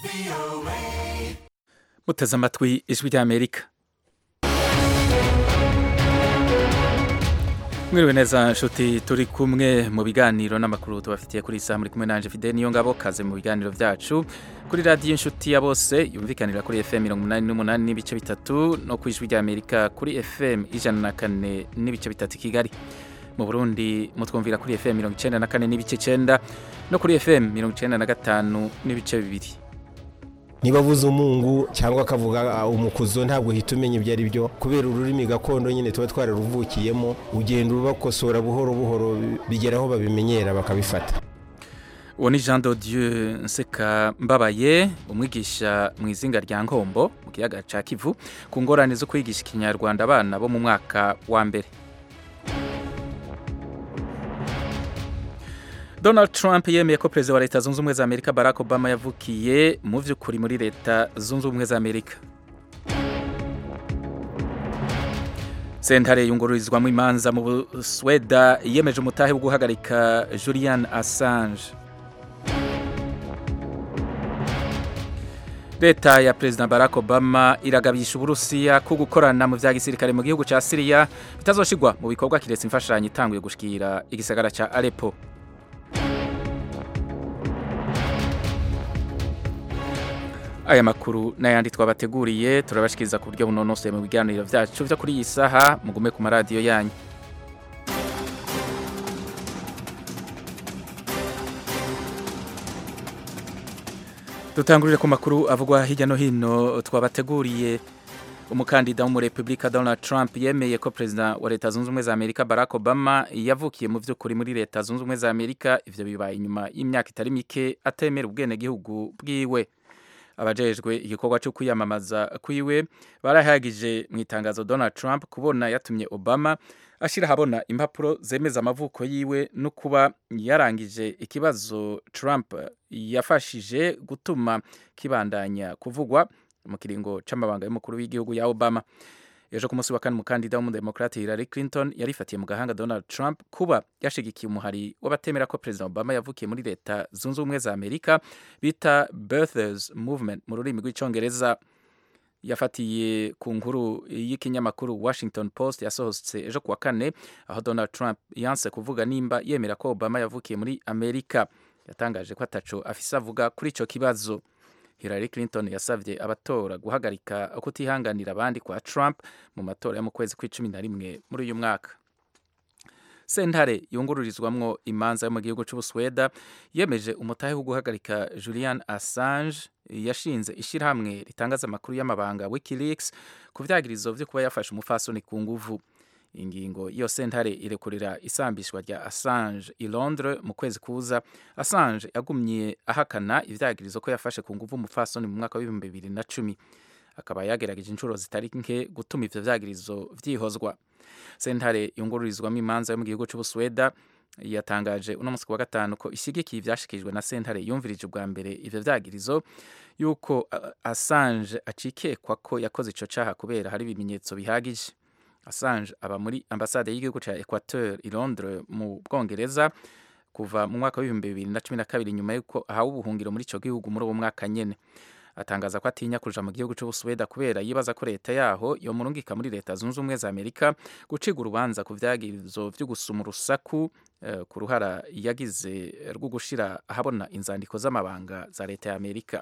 muteze amatwi ijwi ry'amerika mwiriwe neza nshuti turi kumwe mu biganiro n'amakuru tubafitiye kuri isaha muri kumwe nanje fide niyo ngabo kaze mu biganiro byacu kuri radiyo inshuti ya bose yumvikanira kuri fm mirongo umunani n'umunani n'ibice bitatu no ku ijwi ry'amerika kuri fm ijana na kane n'ibice bitatu i kigali mu burundi mutwumvira kuri fm mirongo icenda na kane n'ibice icenda no kuri fm mirongo icenda na gatanu n'ibice bibiri niba avuze umungu cyangwa akavuga umukuzo ntabwo uhita umenya ibyo ari byo kubera ururimi gakondo nyine tuba twararuvukiyemo ugenda ubakosora buhoro buhoro bigera aho babimenyera bakabifata uwo ni jean Dieu nseka mbabaye umwigisha mu izinga rya nkombo mu kiyaga cya kivu ku ngorane zo kwigisha ikinyarwanda abana bo mu mwaka wa mbere Donald Trump yemeye ko perezida wa leta zunze ubumwe za Amerika Barack Obama yavukiye mu by'ukuri muri leta zunze ubumwe za Amerika sentare yungururizwamo imanza mu Busweda yemeje umutahe wo guhagarika Julian Assange leta ya perezida Barack Obama iragabisha uburusiya ko gukorana mu vya gisirikare mu gihugu ca Syria bitazoshigwa mu bikorwa kiretse imfashanyo itanguye gushikira igisagara ca Aleppo aya makuru n'ayandi twabateguriye turabashikiriza ku buryo bunonosoye mu biganiro byacu byo kuri iyi saha mugume ku maradiyo yanyu dutangurire ku makuru avugwa hirya no hino twabateguriye umukandida w'umurepubulika Donald Trump yemeye ko perezida wa leta zunze ubumwe za Amerika Barack Obama yavukiye mu by'ukuri muri leta zunze ubumwe za Amerika ivyo bibaye inyuma y'imyaka itari mike atemera ubwenegihugu bwiwe abajejwe igikorwa cyo kwiyamamaza kwiwe barahagije mu itangazo Donald Trump kubona yatumye Obama ashira habona impapuro zemeza amavuko yiwe no kuba yarangije ikibazo Trump yafashije gutuma kibandanya kuvugwa mu kiringo c'amabanga y'umukuru w'igihugu ya Obama ejo ku munsi wa kane umukandida w'umudemokrate Hillary Clinton yarifatiye mu gahanga Donald Trump kuba yashigikiye umuhari w'abatemera ko Perezida Obama yavukiye muri leta zunze ubumwe za Amerika bita Birthers Movement mu rurimi rw'icongereza yafatiye ku nkuru y'ikinyamakuru Washington Post yasohotse ejo kuwa kane aho Donald Trump yanse kuvuga nimba yemera ko Obama yavukiye muri Amerika yatangaje ko ataco afise avuga kuri ico kibazo Hillary Clinton yasavye abatora guhagarika kutihanganira abandi kwa Trump mu matora yo mu kwezi kw'icumi na rimwe muri uyu mwaka sentare yungururizwamwo imanza yo mu gihugu c'Ubusweda yemeje umutahe wo guhagarika Julian Assange yashinze ishirahamwe ritangaza amakuru y'amabanga WikiLeaks ku vyagirizo vyo kuba yafashe umufasoni ku nguvu ingingo iyo sentare irekurira isambishwa rya Assange i Londres mu kwezi kuza Assange yagumye ahakana ivyagirizo ko yafashe ku nguvu umufasoni mu mwaka w'ibihumbi bibiri na cumi akaba yagerageje inshuro zitari nke gutuma ivyo vyagirizo vyihozwa sentare yungururizwamo imanza yo mu gihugu c'Ubusweda yatangaje uno munsi wa gatanu ko ishigikiye ivyashikijwe na sentare yumvirije ubwa mbere ivyo vyagirizo yuko Assange acikekwa ko yakoze ico caha kubera hari ibimenyetso bihagije Assange aba muri ambasade y'igihugu ca Equateur i Londres mu Bwongereza kuva mu mwaka w'ibihumbi bibiri na cumi na kabiri nyuma y'uko ahawe ubuhungiro muri ico gihugu muri uwo mwaka nyene atangaza ko atinya kuja mu gihugu c'Ubusweda kubera yibaza ko leta yaho yomurungika muri leta zunze ubumwe za Amerika guciga urubanza ku vyagirizo vyo gusuma urusaku uh, ku ruhara yagize rwo gushira ahabona inzandiko z'amabanga za leta ya Amerika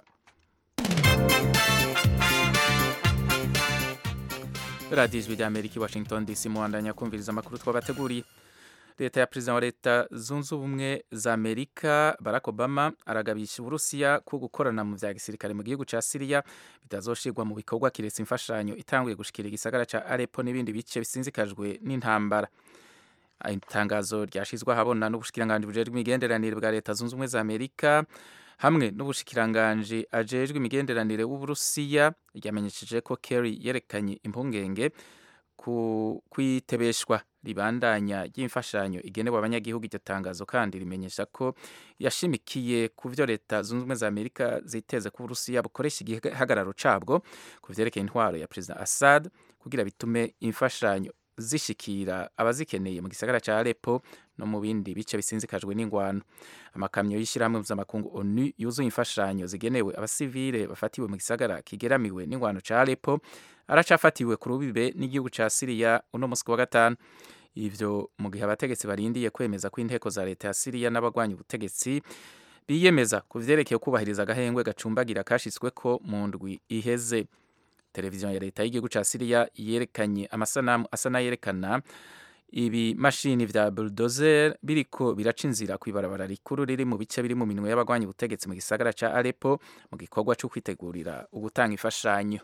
radiyo ijwi rya amerika i washington dc muhandanya kumviriza amakuru twabateguriye leta ya perezida wa leta zunze ubumwe za amerika barack obama aragabisha uburusiya ko gukorana mu vya gisirikare mu gihugu ca siriya bitazoshirwa mu bikorwa kiretse imfashanyo itanguye gushikira igisagara ca arepo n'ibindi bice bisinzikajwe n'intambara itangazo ryashizwe ahabona n'ubushikiranganji bujejwe imigenderanire bwa leta zunze ubumwe za amerika hamwe n'ubushikiranganji ajejwe imigenderanire w'uburusiya ryamenyesheje ko Kerry yerekanye impungenge ku kwitebeshwa ribandanya ry'imfashanyo igenewe abanyagihugu iryo tangazo kandi rimenyesha ko yashimikiye ku vyo leta zunze ubumwe za amerika ziteze ko uburusiya bukoresha igihagararo cabwo ku vyerekeye intwaro ya perezida assad kugira bitume imfashanyo zishikira abazikeneye mu gisagara ca Aleppo no mu bindi bice bisinzikajwe n'ingwano amakamyo y'ishyirahamwe mpuzamakungu onu yuzuye imfashanyo zigenewe abasivile bafatiwe mu gisagara kigeramiwe n'ingwano ca Aleppo aracafatiwe ku rubibe n'igihugu ca Syria uno musi wa gatanu ivyo mu gihe abategetsi barindiye kwemeza ko inteko za leta ya Syria n'abagwanya ubutegetsi biyemeza ku vyerekeye kubahiriza agahengwe gacumbagira kashitsweko mu ndwi iheze televiziyo ya leta y'igihugu ca Syria yerekanye amasanamu asa n'ayerekana ibimashini vya bulldozer biriko biraca inzira kw'ibarabara rikuru riri mu bice biri mu minwe y'abagwanya ubutegetsi mu gisagara ca Aleppo mu gikorwa co kwitegurira ugutanga imfashanyo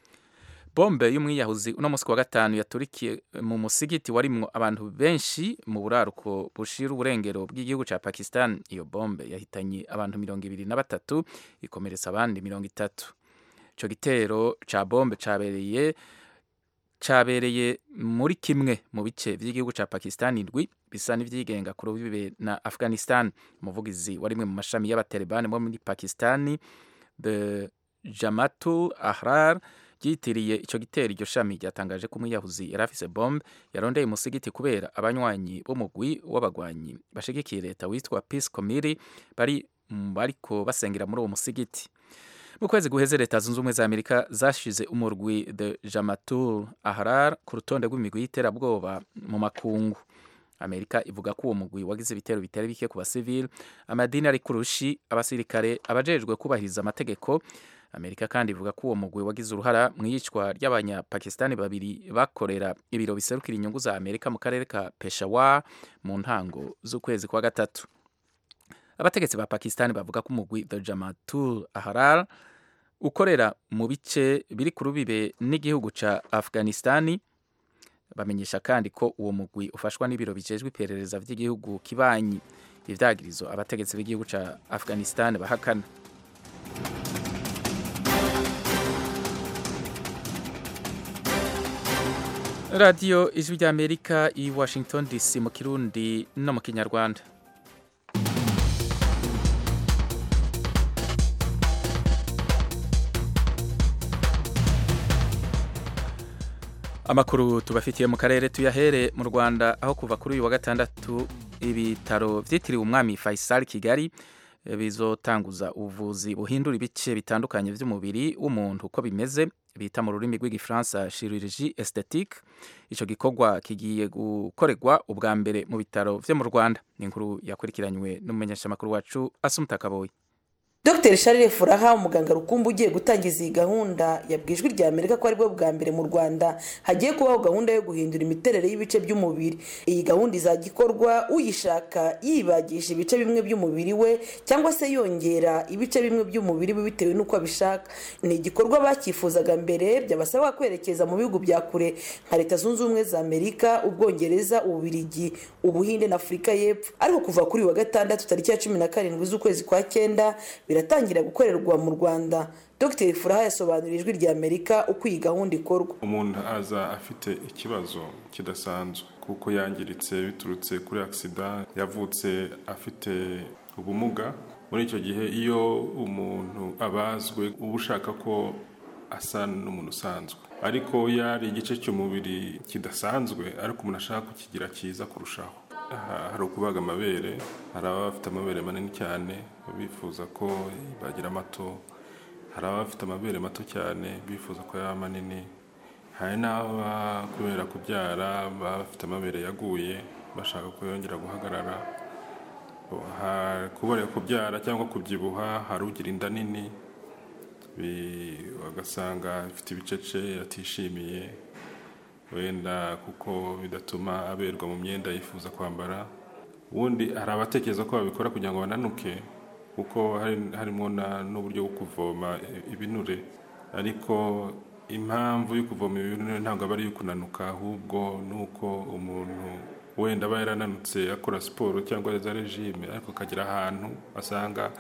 bombe y'umwiyahuzi uno musi wa gatanu yaturikiye mu musigiti warimwo abantu benshi mu buraruko bushira uburengero bw'igihugu ca Pakistan iyo bombe yahitanye abantu mirongo ibiri na batatu ikomeretsa abandi mirongo itatu ico gitero ca bombe cabereye cabereye muri kimwe mu bice vy'igihugu ca Pakistan indwi bisa n'ivyigenga ku rubibe na Afghanistan umuvugizi wa rimwe mu mashami y'abatalibani bo muri Pakistan the Jamatul Ahrar ryitiriye ico gitero iryo shami ryatangaje ko umwiyahuzi yari afise bombe yarondeye umusigiti kubera abanywanyi b'umugwi w'abagwanyi bashigikiye leta witwa Peace Committee bari bariko basengera muri uwo musigiti mu kwezi guheze leta zunze ubumwe za amerika zashize umurwi the jamatul ahrar ku rutonde rw'imigwi y'iterabwoba mu makungu amerika ivuga ko uwo mugwi wagize ibitero bitari bike ku basivili amadini ari kurushi abasirikare abajejwe kubahiriza amategeko amerika kandi ivuga ko uwo mugwi wagize uruhara mu iyicwa ry'abanyapakistani babiri bakorera ibiro biserukira inyungu za amerika mu karere ka peshawar mu ntango z'ukwezi kwa gatatu abategetsi ba pakistani bavuga ko umugwi the jamatul ahrar ukorera mu bice biri ku rubibe n'igihugu ca afghanistani bamenyesha kandi ko uwo mugwi ufashwa n'ibiro bijejwe iperereza vy'igihugu kibanyi ivyagirizo abategetsi b'igihugu ca afghanistani bahakana radiyo ijwi ry'amerika i washington dc mu kirundi no mu kinyarwanda amakuru tubafitiye mu karere tuyahere mu rwanda aho kuva kuri uyu wa gatandatu ibitaro vyitiriwe umwami faisal kigali bizotanguza ubuvuzi buhindura ibice bitandukanye vy'umubiri w'umuntu uko bimeze bita mu rurimi rw'igifaransa chirurgie esthétique ico gikorwa kigiye gukorerwa ubwa mbere mu bitaro vyo mu rwanda ni inkuru yakurikiranywe n'umumenyeshamakuru wacu asumta kaboyi Dr Charles Furaha umuganga rukumbi ugiye gutangiza iyi gahunda yabwijwe rya Amerika ko aribwo bwa mbere mu Rwanda hagiye kubaho gahunda yo guhindura imiterere y'ibice by'umubiri iyi gahunda izajya ikorwa uyishaka yibagisha ibice bimwe by'umubiri we cyangwa se yongera ibice bimwe by'umubiri we bitewe n'uko abishaka ni igikorwa bakifuzaga mbere byabasaba kwerekeza mu bihugu bya kure nka leta zunze ubumwe za Amerika ubwongereza ububirigi ubuhinde na Afurika y'Epfo ariko kuva kuri wa gatandatu tariki ya cumi na karindwi z'ukwezi kwa cyenda biratangira gukorerwa mu rwanda dr furaha yasobanuriye ijwi rya amerika uko iyi gahunda ikorwa umuntu aza afite ikibazo kidasanzwe kuko yangiritse biturutse kuri agisida yavutse afite ubumuga muri icyo gihe iyo umuntu abazwe uba ushaka ko asa n'umuntu usanzwe ariko iyo ari igice cy'umubiri kidasanzwe ariko umuntu ashaka kukigira cyiza kurushaho hari ukubaga amabere hari ababa bafite amabere manini cyane bifuza ko bagira mato hari ababa bafite amabere mato cyane bifuza ko yaba manini hari n'aba kubera kubyara baba bafite amabere yaguye bashaka ko yongera guhagarara kubera kubyara cyangwa kubyibuha hari ugira inda nini bagasanga afite ibicece atishimiye wenda kuko bidatuma aberwa mu myenda yifuza kwambara ubundi hari abatekereza ko babikora kugira ngo bananuke kuko harimo n'uburyo bwo kuvoma ibinure ariko impamvu yo kuvoma ibinure ntabwo aba ari iyo kunanuka ahubwo ni uko umuntu wenda aba yarananutse akora siporo cyangwa za regime ariko akagera ahantu asanga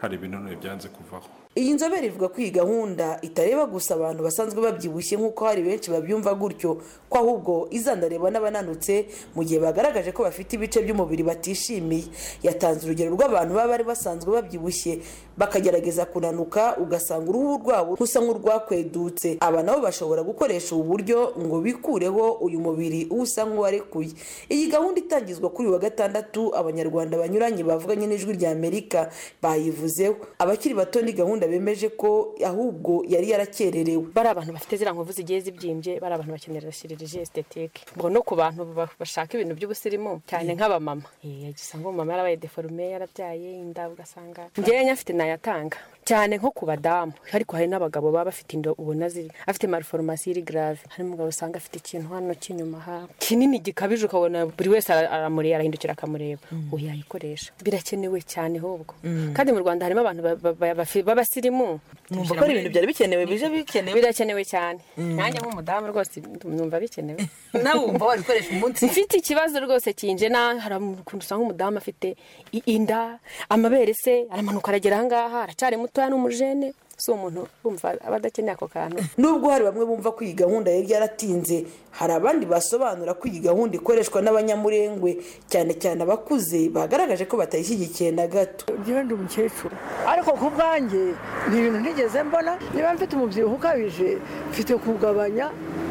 hari ibinonore byanze kuvaho iyi nzobere ivuga ko iyi gahunda itareba gusa abantu basanzwe babyibushye nk'uko hari benshi babyumva gutyo ko ahubwo izanareba n'abananutse mu gihe bagaragaje ko bafite ibice by'umubiri batishimiye yatanze urugero rw'abantu baba bari basanzwe babyibushye bakagerageza kunanuka ugasanga uruhu rwabo rusa nk'urwakwedutse aba nabo bashobora gukoresha ubu buryo ngo bikureho uyu mubiri usa nk'uwarekuye iyi gahunda itangizwa kuri uyu wa gatandatu abanyarwanda banyuranye bavuganye n'ijwi rya amerika bayivuzeho abakiri bato ni gahunda bemeje ko ahubwo yari yarakererewe bari abantu bafite ziriya nkovu zigiye zibyimbye bari abantu bakenera shirije estetike ngo no ku bantu bashaka ibintu by'ubusirimu cyane nk'abamama usanga umumama yarabaye deforume yarabyaye inda ugasanga ngewe nyafite nayatanga cyane nko ku badamu ariko hari n'abagabo baba bafite inda ubona ziri afite mariforomasi iri garave hari umugabo usanga afite ikintu hano cy'inyuma ha kinini gikabije ukabona buri wese aramureba arahindukira akamureba uyu yayikoresha birakenewe cyane ahubwo kandi mu rwanda harimo abantu b'abasirimu numva ko ari ibintu byari bikenewe bije bikenewe birakenewe cyane nanjye nk'umudamu rwose numva bikenewe nawe wumva wabikoresha umunsi mfite ikibazo rwose kinje na hari ukuntu usanga umudamu afite inda amabere se aramanuka aragera ahangaha aracyari mutoya n'umujene si umuntu bumva aba adakeneye ako kantu nubwo hari bamwe bumva ko iyi gahunda yari yaratinze hari abandi basobanura ko iyi gahunda ikoreshwa n'abanyamurengwe cyane cyane abakuze bagaragaje ko batayishyigikiye na gato njyewe ndi umukecuru ariko ku bwanjye ni ibintu ntigeze mbona niba mfite umubyibuho ukabije mfite kugabanya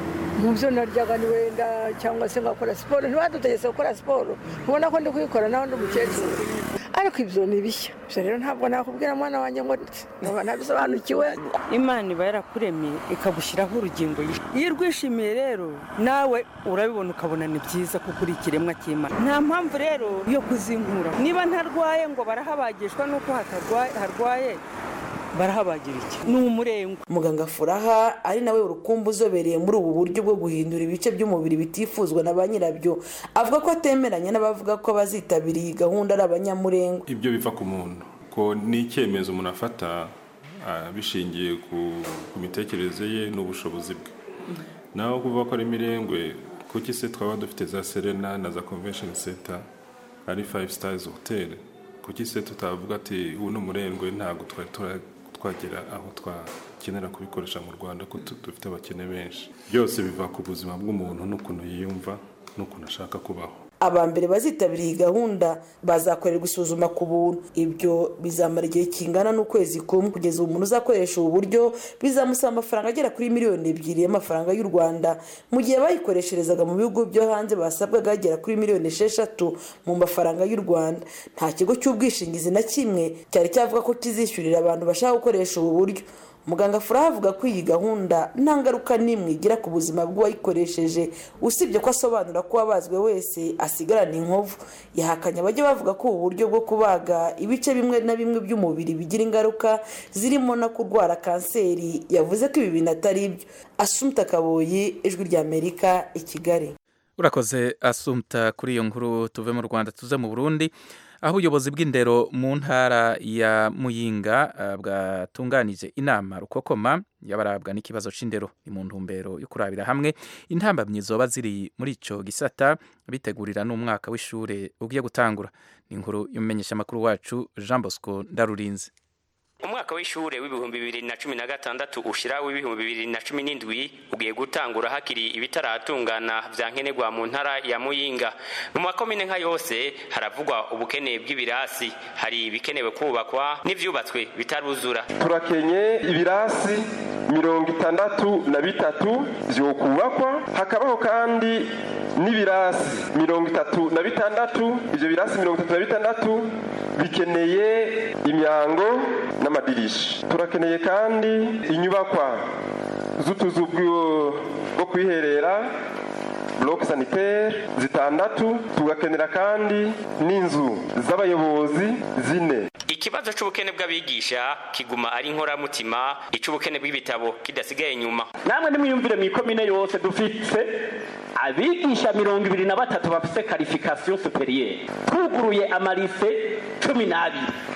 mu byo naryaga ni wenda cyangwa se ngakora siporo ntibadutegetse gukora siporo ubona ko ndi kuyikora nawe ndi umukecuru ariko ibyo ni bishya ibyo rero ntabwo nakubwira mwana wanjye ngo nkaba ntabisobanukiwe imana iba yarakuremye ikagushyiraho urugingo iyo urwishimiye rero nawe urabibona ukabona ni byiza kuko uri ikiremwa cy'imana nta mpamvu rero yo kuzinkura niba ntarwaye ngo barahabagishwa n'uko harwaye barahabagira iki ni umurengwe muganga furaha ari nawe urukumbu uzobereye muri ubu buryo bwo guhindura ibice by'umubiri bitifuzwa na ba nyirabyo avuga ko atemeranya n'abavuga ko abazitabiriye iyi gahunda ari abanyamurengwe ibyo biva ku muntu ko ni icyemezo umuntu afata bishingiye ku mitekerereze ye n'ubushobozi bwe naho kuvuga ko ari imirengwe kuki se twaba dufite za serena na za convention center ari five stars hotel kuki se tutavuga ati ubu ni umurengwe ntabwo twari twagera aho twakenera kubikoresha mu rwanda ko dufite abakene benshi byose biva ku buzima bw'umuntu n'ukuntu yiyumva n'ukuntu ashaka kubaho aba mbere bazitabira iyi gahunda bazakorerwa isuzuma ku buntu ibyo bizamara igihe kingana n'ukwezi kumwe kugeza ubu umuntu uzakoresha ubu buryo bizamusaba amafaranga agera kuri miliyoni ebyiri y'amafaranga y'u rwanda mu gihe bayikoresherezaga mu bihugu byo hanze basabwaga agera kuri miliyoni esheshatu mu mafaranga y'u rwanda nta kigo cy'ubwishingizi na kimwe cyari cyavuga ko kizishyurira abantu bashaka gukoresha ubu buryo muganga furaha avuga ko iyi gahunda nta ngaruka n'imwe igira ku buzima bw'uwayikoresheje usibye ko asobanura ko uwabazwe wese asigarana inkovu yahakanye abajya bavuga ko ubu buryo bwo kubaga ibice bimwe na bimwe by'umubiri bigira ingaruka zirimo no kurwara kanseri yavuze ko ibi bintu atari ibyo asumta kaboyi ijwi ry'amerika i kigali urakoze asumta kuri iyo nkuru tuve mu rwanda tuze mu burundi aho ubuyobozi bw'indero mu ntara ya muyinga bwatunganije inama rukokoma y'abarabwa n'ikibazo cy'indero ni mu ntumbero yo kurabira hamwe intambamyi zoba ziri muri icyo gisata bitegurira n'umwaka w'ishuri ugiye gutangura ni inkuru y'umumenyeshamakuru wacu jean bosco ndarurinze umwaka w'ishure w'ibihumbi bibiri na cumi na gatandatu ushira w'ibihumbi bibiri na cumi n'indwi ugiye gutangura hakiri ibitaratungana vya nkenerwa mu ntara ya muyinga mu makomine nka yose haravugwa ubukene bw'ibirasi hari ibikenewe kubakwa n'ivyubatswe bitaruzura turakenye ibirasi mirongo itandatu na bitatu vyokubakwa hakabaho kandi n'ibirasi mirongo itatu na bitandatu ivyo birasi mirongo itatu na bitandatu bikeneye imyango n'amadirisha turakeneye kandi inyubakwa z'utuzu bwo kwiherera bloc sanitaire zitandatu tugakenera kandi n'inzu z'abayobozi zine ikibazo c'ubukene bw'abigisha kiguma ari inkoramutima ic'ubukene bw'ibitabo kidasigaye inyuma namwe nimwiyumvire mw'ikomine yose dufise abigisha mirongo ibiri na batatu bafise karifikasiyo superiere tuguruye amarise cumi n'abiri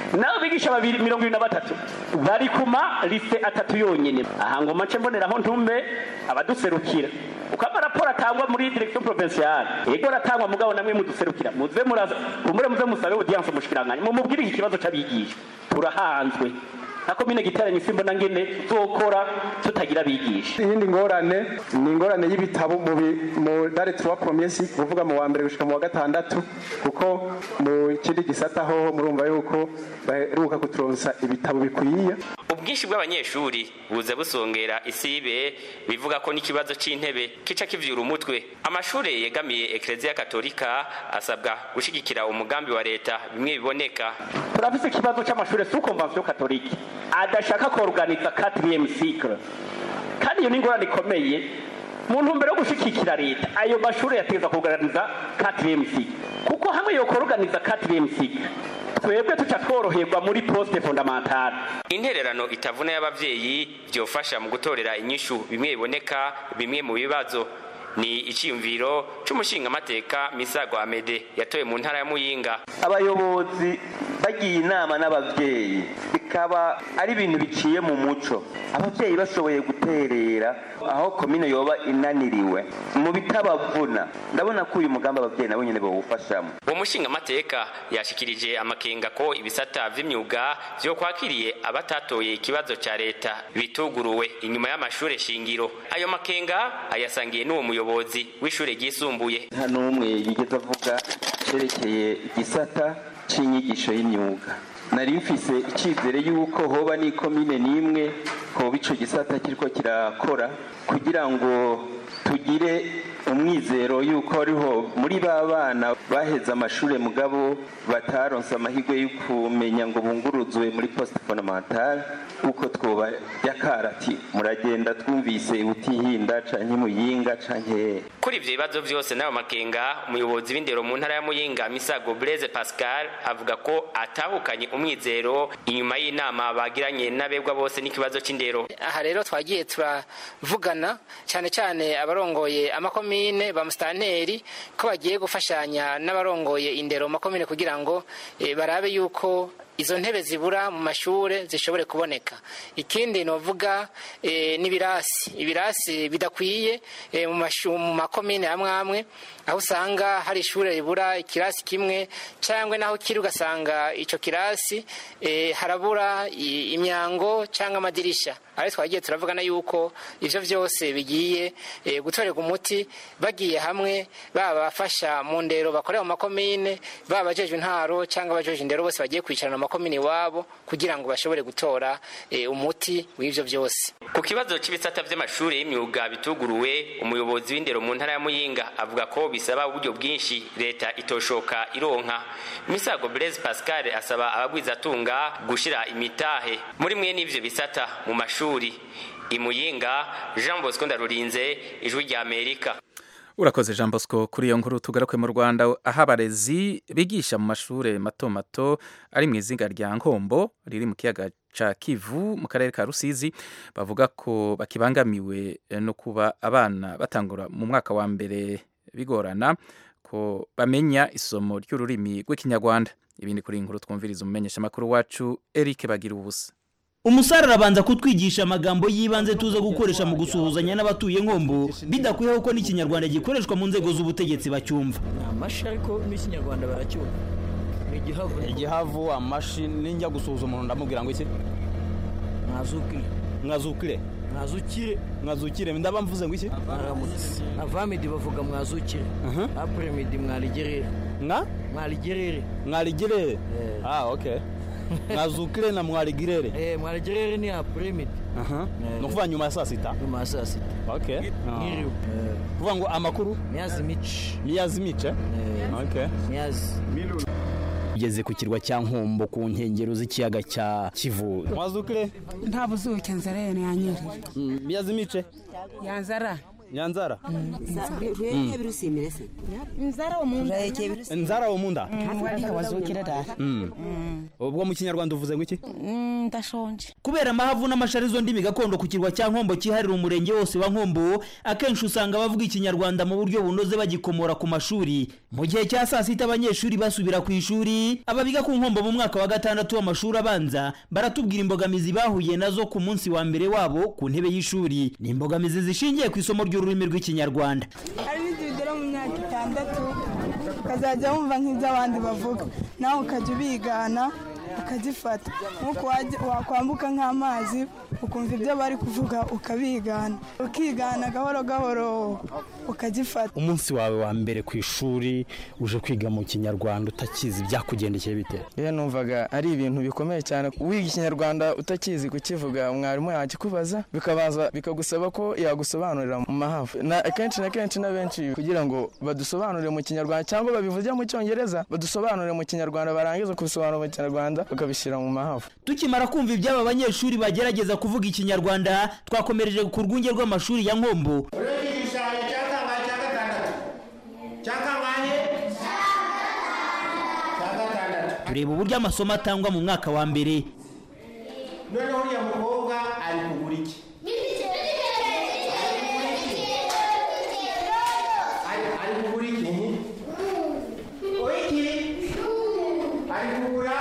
nabo bigisha babiri mirongo ibiri na batatu bari kuma lise atatu yonyine aha ngo mace mboneraho ntume abaduserukira uko amaraporo atangwa muri direction provinciale yego aratangwa mugabo namwe muduserukira muze muraza umure muze musabe audience mushikiranganya mumubwire iki kibazo c'abigisha turahanzwe na komine giteranye simbona ngene tuzokora tutagira abigisha iyindi ngorane ni ingorane y'ibitabo mu bi- mu dare tuwa promesi kuvuga mu wa mbere gushika mu wa gatandatu kuko mu kindi gisata hoho murumva yuko baheruka kuturonsa ibitabo bikwiye ubwinshi bw'abanyeshuri buza busongera isibe bivuga ko n'ikibazo c'intebe kica kivyura umutwe amashure yegamiye ekleziya katolika asabwa gushigikira umugambi wa leta bimwe biboneka turafise ikibazo c'amashure sous convention catholique adashaka kuorganiza 4e cycle kandi iyo ni ingorane ikomeye mu ntumbero yo gushigikira leta ayo mashure yategeza kuorganiza 4e cycle kuko hamwe yo kuorganiza 4e cycle twebwe tuca tworoherwa muri poste fondamentale intererano itavuna y'abavyeyi vyofasha mu gutorera inyishu bimwe biboneka bimwe mu bibazo ni iciyumviro c'umushingamateka misago amede yatoye mu ntara ya muyinga abayobozi bagiye inama n'ababyeyi bikaba ari ibintu biciye mu muco ababyeyi bashoboye guterera aho komine yoba inaniriwe mu bitabavuna ndabona ko uyu mugambi ababyeyi nabo nyine bawufashamo uwo mushingamateka yashikirije amakenga ko ibisata vy'imyuga vyokwakiriye abatatoye ikibazo ca leta bituguruwe inyuma y'amashure shingiro ayo makenga ayasangiye n'uwo muyobozi w'ishure ryisumbuye nta n'umwe yigeze avuga cerekeye igisata c'inyigisho y'imyuga nari mfise icyizere y'uko hoba n'ikomine n'imwe hoba ico gisata kiriko kirakora kugira ngo tugire umwizero y'uko ariho muri ba bana baheze amashuri mugabo bataronse amahirwe yo kumenya ngo bunguruzwe muri poste fondamentale uko twoba yakarati muragenda twumvise utihinda canke muyinga canke kuri ivyo bibazo vyose n'ayo makenga umuyobozi w'indero mu ntara ya muyinga misago blaise pascal avuga ko atahukanye umwizero inyuma y'inama bagiranye n'abegwa bose n'ikibazo c'indero aha rero twagiye turavugana cyane cyane abarongoye amakomine ba musitanteri ko bagiye gufashanya n'abarongoye indero mu makomine kugira ngo eh, barabe yuko izo ntebe zibura mu mashure zishobore kuboneka ikindi novuga e, n'ibirasi ibirasi bidakwiye e, mu mashu- mu makomine amwe amwe aho usanga hari ishure ribura ikirasi kimwe cyangwa naho kiri ugasanga ico kirasi e, harabura i- imyango cyangwa amadirisha aho twagiye turavugana yuko ivyo vyose bigiye e, gutorerwa umuti bagiye hamwe baba bafasha mu ndero bakorera mu makomine baba abajejwe intaro cyangwa abajejwe indero bose bagiye kwicarana mu makomine iwabo kugira ngo bashobore gutora e, umuti w'ivyo vyose ku kibazo c'ibisata vy'amashuri y'imyuga bituguruwe umuyobozi w'indero mu ntara ya muyinga avuga ko bisaba uburyo bwinshi leta itoshoka ironka misago blaise pascal asaba abagwizatunga gushira imitahe muri mwe n'ivyo bisata mu mashuri imuyinga jean bosco ndarurinze ijwi rya amerika urakoze jean bosco kuri iyo nkuru tugaruke mu rwanda aho abarezi bigisha mu mashuri mato mato ari mu izinga rya nkombo riri mu kiyaga ca kivu mu karere ka rusizi bavuga ko bakibangamiwe no kuba abana batangura mu mwaka wa mbere bigorana ko bamenya isomo ry'ururimi rw'ikinyarwanda ibindi kuri iyi nkuru twumviriza umumenyeshamakuru wacu eric bagira ubusa umusare arabanza kutwigisha amagambo y'ibanze tuza gukoresha mu gusuhuzanya n'abatuye nkombo bidakwiye ko n'ikinyarwanda gikoreshwa mu nzego z'ubutegetsi bacyumva amashi ariko n'ikinyarwanda baracyumva ni igihavu igihavu amashi ninjya gusuhuza umuntu ndamubwira ngo iki mwazukire mwazukire mwazukire mwazukire ndaba mvuze ngo iki mwaramutse avamidi bavuga mwazukire apremidi mwarigerere nka mwarigerere mwarigerere ah okay mwazukire na mwarigirere eh mwarigerere ni apremidi aha no kuva nyuma ya saa sita nyuma ya saa sita okay Nkiriwe. kuvuga ngo amakuru miyazi mici miyazi mice okay miyazi ugeze ku kirwa cya nkombo ku nkengero z'ikiyaga cya kivu mwazukire nta buzuke nzara yananyerera miyazi mice yanzara nyanzara rweye birusimire se nzara omunda nzara omunda wazukire data ubwo mu kinyarwanda uvuze ngo iki ndashonje kubera amahavu n'amasharizo ndimi gakondo ku kirwa cya nkombo cyiharira umurenge wose wa nkombo akenshi usanga abavuga ikinyarwanda mu buryo bunoze bagikomora ku mashuri mu gihe cya saa sita abanyeshuri basubira ku ishuri ababiga ku nkombo mu mwaka wa gatandatu w'amashuri abanza baratubwira imbogamizi bahuye nazo ku munsi wa mbere wabo ku ntebe y'ishuri ni imbogamizi zishingiye ku isomo ry'ururimi rw'ikinyarwanda hari n'igihe ugera mu myaka itandatu ukazajya wumva nk'ibyo abandi bavuga nawe ukajya ubigana ukagifata nk'uko wakwambuka nk'amazi ukumva ibyo bari kuvuga ukabigana ukigana gahoro gahoro ukagifata umunsi wawe wa mbere ku ishuri uje kwiga mu kinyarwanda utakizi byakugendekeye bite iyo numvaga ari ibintu bikomeye cyane wiga ikinyarwanda utakizi kukivuga mwarimu yakikubaza bikabanza bikagusaba ko yagusobanurira mu mahafu akenshi na kenshi na benshi kugira ngo badusobanurire mu kinyarwanda cyangwa babivuge mu cyongereza badusobanurire mu kinyarwanda barangiza kubisobanura mu kinyarwanda bakabishyira mu mahafu tukimara kumva iby'aba banyeshuri bagerageza kuvuga ikinyarwanda twakomereje ku rwunge rw'amashuri ya nkombo tureba uburyo amasomo atangwa mu mwaka wa mbere noneho uriya mukobwa ari kugura iki ari kugura iki iki ari kugura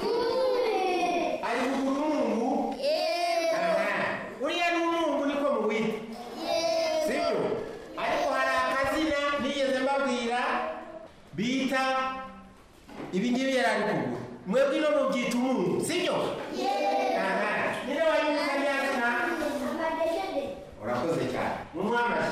ari kugura umwungu uriya ni umwungu niko muwita sibyo ariko hari akazina nigeze mbabwira bita ibi ngibi yari ari kugura mwebwe ino mubyita umwungu sibyo niba wanyuze nyazina urakoze cyane mumwamaze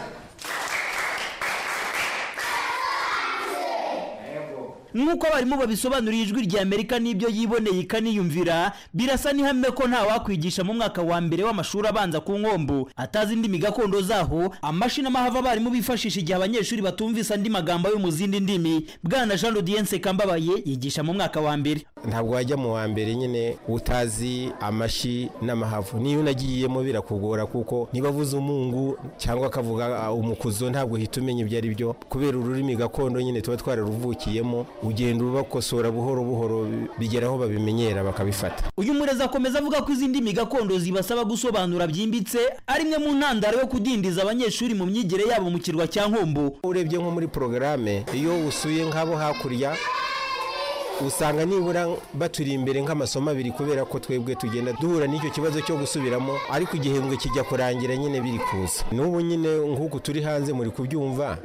nk'uko abarimu babisobanuriye ijwi rya amerika n'ibyo yiboneye ikaniyumvira birasa n'ihame ko nta wakwigisha mu mwaka wa mbere w'amashuri abanza ku nkombo atazi indimi gakondo zaho amashini amahava abarimu bifashisha igihe abanyeshuri batumvise andi magambo yo mu zindi ndimi bwana jean lodiense kambabaye yigisha mu mwaka wa mbere ntabwo wajya mu wa mbere nyine utazi amashi n'amahavu niyo unagiyemo birakugora kuko niba avuze umungu cyangwa akavuga umukuzo ntabwo uhita umenya ibyo ari byo kubera ururimi gakondo nyine tuba twararuvukiyemo ugenda ubakosora buhoro buhoro bigera aho babimenyera bakabifata uyu murezi akomeza avuga ko izi ndimi gakondo zibasaba gusobanura byimbitse ari imwe mu ntandaro yo kudindiza abanyeshuri mu myigire yabo mu kirwa cya nkombo urebye nko muri porogaramu iyo usuye nk'abo hakurya usanga nibura baturi imbere nk'amasomo abiri kubera ko twebwe tugenda duhura n'icyo kibazo cyo gusubiramo ariko igihembwe kijya kurangira nyine biri kuza n'ubu nyine nk'uku turi hanze muri kubyumva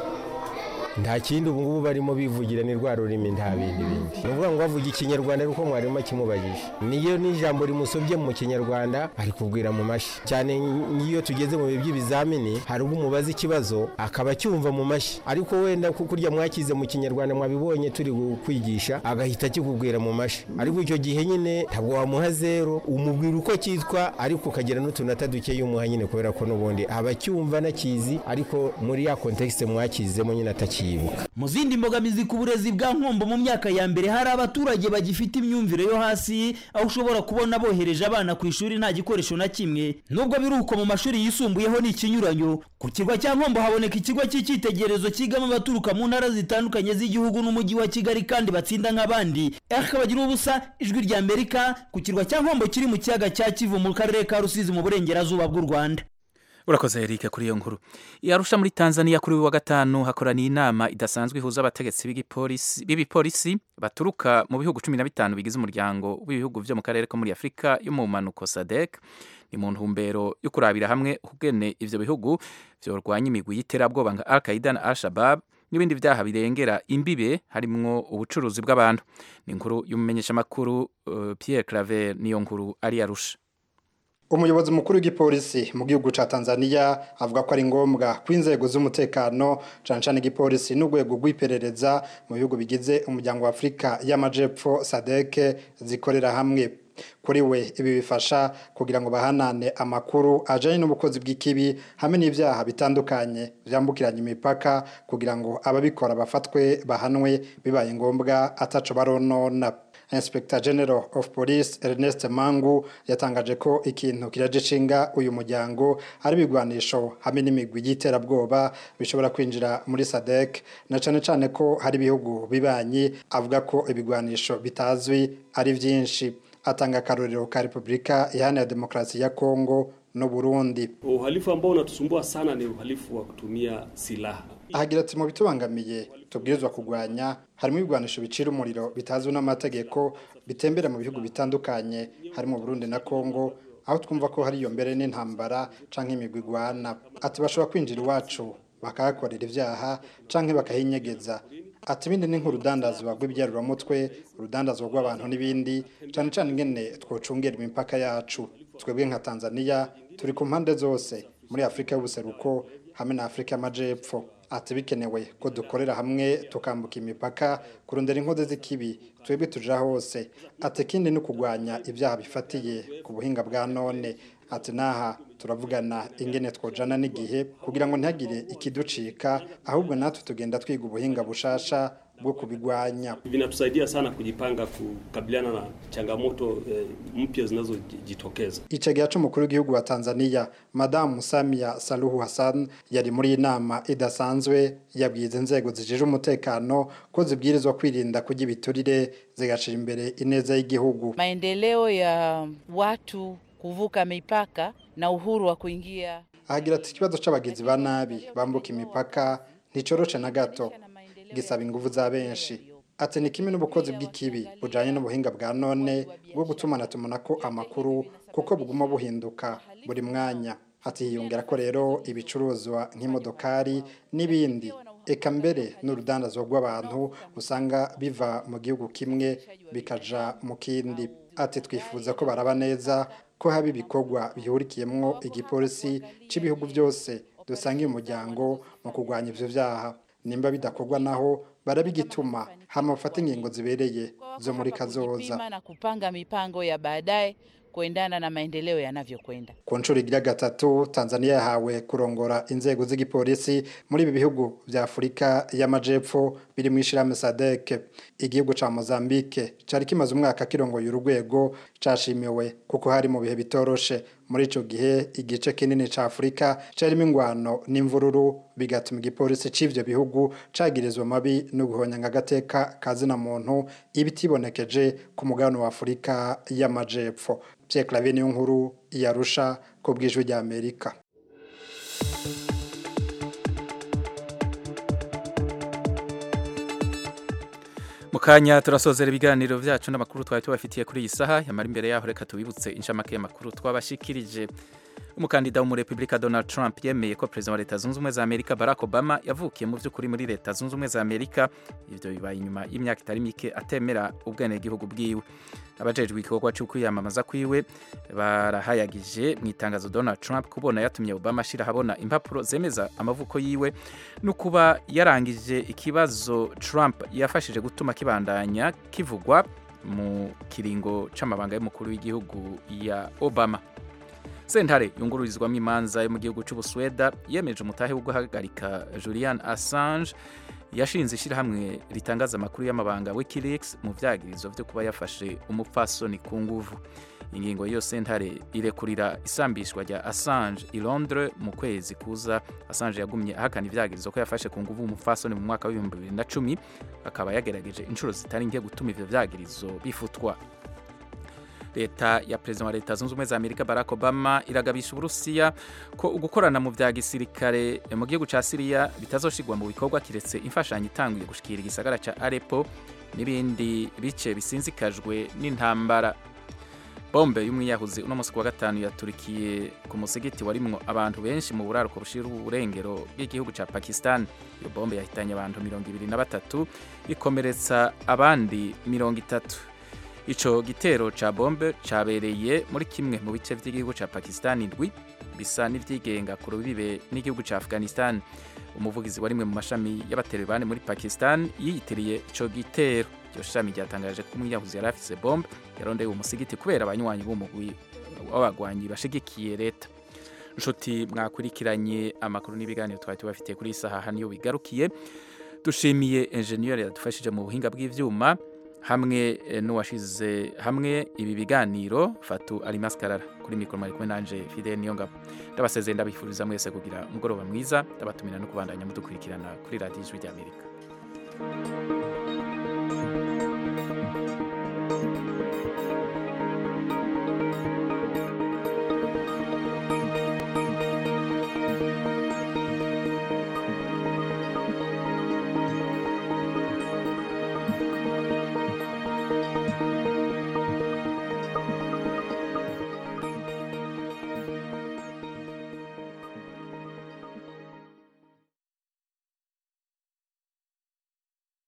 nta kindi ubu ngubu barimo bivugira ni rwa rurimi nta bindi bindi ni ukuvuga ngo bavuga ikinyarwanda ariko mwarimu akimubajije niyo n'ijambo rimusobye mu kinyarwanda ari kubwira mu mashyi cyane nk'iyo tugeze mu bihe by'ibizamini hari ubwo umubaza ikibazo akaba acyumva mu mashyi ariko wenda kurya mwakize mu kinyarwanda mwabibonye turi kwigisha agahita akikubwira mu mashyi ariko icyo gihe nyine ntabwo wamuha zero umubwira uko cyitwa ariko ukagira n'utunota dukeya umuha nyine kubera ko n'ubundi aba acyumva anakizi ariko muri ya kontekisite mwakizemo nyine atakizi mu zindi mbogamizi ku burezi bwa nkombo mu myaka ya mbere hari abaturage bagifite imyumvire yo hasi aho ushobora kubona bohereje abana ku ishuri nta gikoresho na kimwe nubwo biri uko mu mashuri yisumbuyeho ni ikinyuranyo ku kirwa cya nkombo haboneka ikigo cy'icyitegererezo cyigamo abaturuka mu ntara zitandukanye z'igihugu n'umujyi wa kigali kandi batsinda nk'abandi eka bagira ubusa ijwi rya amerika ku kirwa cya nkombo kiri mu kiyaga cya kivu mu karere ka rusizi mu burengerazuba bw'u rwanda urakoze Eric kuri iyo nkuru yarusha muri Tanzania kuri uyu wa gatanu hakoraniye inama idasanzwe ihuza abategetsi b'ibipolisi baturuka mu bihugu cumi na bitanu bigize umuryango w'ibihugu byo mu karere ko muri Afurika yo mu mpanuko SADC ni mu ntumbero yo kurabira hamwe ukugene ivyo bihugu vyorwanya imigwi y'iterabwoba nka Al Qaeda na Al Shabab n'ibindi byaha birengera imbibe harimwo ubucuruzi bw'abantu ni inkuru y'umumenyeshamakuru uh, Pierre Claver niyo nkuru ari yarusha umuyobozi mukuru w'igipolisi mu gihugu ca Tanzania avuga ko ari ngombwa ko inzego z'umutekano cane cane igipolisi n'urwego rw'iperereza mu bihugu bigize umuryango wa Afurika y'Amajepfo SADC zikorera hamwe kuri we ibi bifasha kugira ngo bahanane amakuru ajanye n'ubukozi bw'ikibi hamwe n'ivyaha bitandukanye vyambukiranya imipaka kugira ngo ababikora bafatwe bahanwe bibaye ngombwa ataco baronona Inspector General of Police Ernest Mangu yatangaje ko ikintu kiraje cishinga uyu muryango ari ibigwanisho hamwe n'imigwi y'iterabwoba bishobora kwinjira muri SADC na cane cane ko hari ibihugu bibanyi avuga ko ibigwanisho bitazwi ari vyinshi atanga akarorero ka Republika Iharanira Demokarasi ya Kongo no Burundi. Uhalifu ambao unatusumbua sana ni uhalifu wa kutumia silaha. Ahagira ati mu bitubangamiye tubwirizwa kugwanya harimo ibigwanisho bicira umuriro bitazwi n'amategeko bitembera mu bihugu bitandukanye harimo Burundi na Kongo aho twumva ko hari iyo mbere n'intambara canke imigwi igwana ati bashobora kwinjira iwacu bakahakorera ivyaha canke bakahinyegeza ati ibindi ni nk'urudandazwa rw'ibyarurumutwe urudandazwa rw'abantu n'ibindi cane cane ingene twocungera imipaka yacu twebwe nka Tanzania turi ku mpande zose muri Afrika y'ubuseruko hamwe na Afrika y'amajepfo ati bikenewe ko dukorera hamwe tukambuka imipaka kurondera inkozi z'ikibi twebwe tuja hose ati kindi ni kugwanya ibyaha bifatiye ku buhinga bwa none ati naha turavugana ingene twojana n'igihe kugira ngo ntihagire ikiducika ahubwo natwe tugenda twiga ubuhinga bushasha bwo kubigwanya Vinatusaidia sana kujipanga kukabiliana na changamoto eh, mpya zinazojitokeza. Icegera c'umukuru w'igihugu wa Tanzania Madame Samia Suluhu Hassan yari muri inama idasanzwe yabwize inzego zijije umutekano ko zibwirizwa kwirinda kujya ibiturire zigashira imbere ineza y'igihugu. Maendeleo ya watu kuvuka mipaka na uhuru wa kuingia. Ahagira ati ikibazo c'abagizi ba nabi bambuka imipaka nticoroshe na gato gisaba ingufu za benshi ati ni kimwe n'ubukozi bw'ikibi bujanye n'ubuhinga bwa none bwo gutumana tumanako amakuru kuko buguma buhinduka buri mwanya ati hiyongera ko rero ibicuruzwa nk'imodokari n'ibindi eka mbere n'urudandazwa rw'abantu usanga biva mu gihugu kimwe bikaja mu kindi ati twifuza ko baraba neza ko haba ibikorwa bihurikiyemwo igipolisi c'ibihugu byose dusangiye umuryango mu kurwanya ivyo vyaha nimba bidakorwa naho barabigituma hama bafate ingingo zibereye zo muri kazoza Kupima na kupanga mipango ya baadaye kuendana na maendeleo yanavyokwenda. ku nshuro igira gatatu tanzania yahawe kurongora inzego z'igipolisi muri ibi bihugu vya afurika y'amajepfo biri mu ishirahamwe sadek igihugu ca mozambique cari kimaze umwaka kirongoye urugwego cashimiwe kuko hari mu bihe bitoroshe muri ico gihe igice kinini ca afurika carimo ingwano n'imvururu bigatuma igipolisi c'ivyo bihugu cagirizwa mabi no guhonyanga agateka kazina muntu ibitibonekeje ku mugabane wa afurika y'amajepfo Pierre Claver niyo nkuru yarusha ku bw'ijwi rya Amerika mukanya turasozera ibiganiro vyacu n'amakuru twari tubafitiye kuri iyi saha yamara imbere yaho reka tubibutse inshamake y'amakuru twabashikirije umukandida w'umurepublika Donald Trump yemeye ko perezida wa leta zunze ubumwe za Amerika Barack Obama yavukiye mu by'ukuri muri leta zunze ubumwe za Amerika ivyo bibaye inyuma y'imyaka itari mike atemera ubwenegihugu bwiwe abajejwe igikorwa cyo kwiyamamaza kwiwe barahayagije mu itangazo Donald Trump kubona yatumye Obama ashira habona impapuro zemeza amavuko yiwe no kuba yarangije ikibazo Trump yafashije gutuma kibandanya kivugwa mu kiringo c'amabanga y'umukuru w'igihugu ya Obama sentare yungururizwamo imanza yo mu gihugu cy'ubusweda yemeje umutahe wo guhagarika Julian Assange yashinze ishyirahamwe ritangaza amakuru y'amabanga Wikileaks mu vyagirizo vyo kuba yafashe umupfasoni ku nguvu ingingo y'iyo sentare irekurira isambishwa rya Assange i Londres mu kwezi kuza Assange yagumye ahakana ivyagirizo ko yafashe ku nguvu umupfasoni mu mwaka w'ibihumbi bibiri na cumi akaba yagerageje inshuro zitari nke gutuma ivyo vyagirizo bifutwa leta ya perezida wa leta zunze ubumwe za amerika barack obama iragabisha uburusiya ko ugukorana mu vya gisirikare mu gihugu ca siriya bitazoshigwa mu bikorwa kiretse imfashanyo itanguye gushikira igisagara ca arepo n'ibindi bice bisinzikajwe n'intambara bombe y'umwiyahuzi uno musi wa gatanu yaturikiye ku musigiti warimwo abantu benshi mu buraruko bushira uburengero bw'igihugu ca pakistan iyo bombe yahitanye abantu mirongo ibiri na batatu ikomeretsa abandi mirongo itatu ico gitero ca bombe cabereye muri kimwe mu bice vy'igihugu ca Pakistan indwi bisa n'ivyigenga ku rubibe n'igihugu ca Afghanistan umuvugizi wa rimwe mu mashami y'abaterevani muri Pakistan yiyitiriye ico gitero iryo shami ryatangaje ko umwiyahuzi yari afise bombe yarondeye uwo musigiti kubera abanywanyi b'umugwi w'abagwanyi bashigikiye leta nshuti mwakurikiranye amakuru n'ibiganiro twari tubafitiye kuri iyi saha niyo bigarukiye dushimiye enjeniyeri yadufashije mu buhinga bw'ivyuma hamwe eh, n'uwashize hamwe ibi biganiro fatu ari maskarara kuri mikoro mwari kumwe nanje fidel niyongabo ndabasezeye ndabifuriza mwese kugira umugoroba mwiza ndabatumira no kubandanya mudukurikirana kuri radiyo ijwi ry'amerika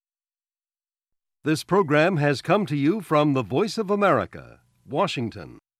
This program has come to you from the Voice of America, Washington.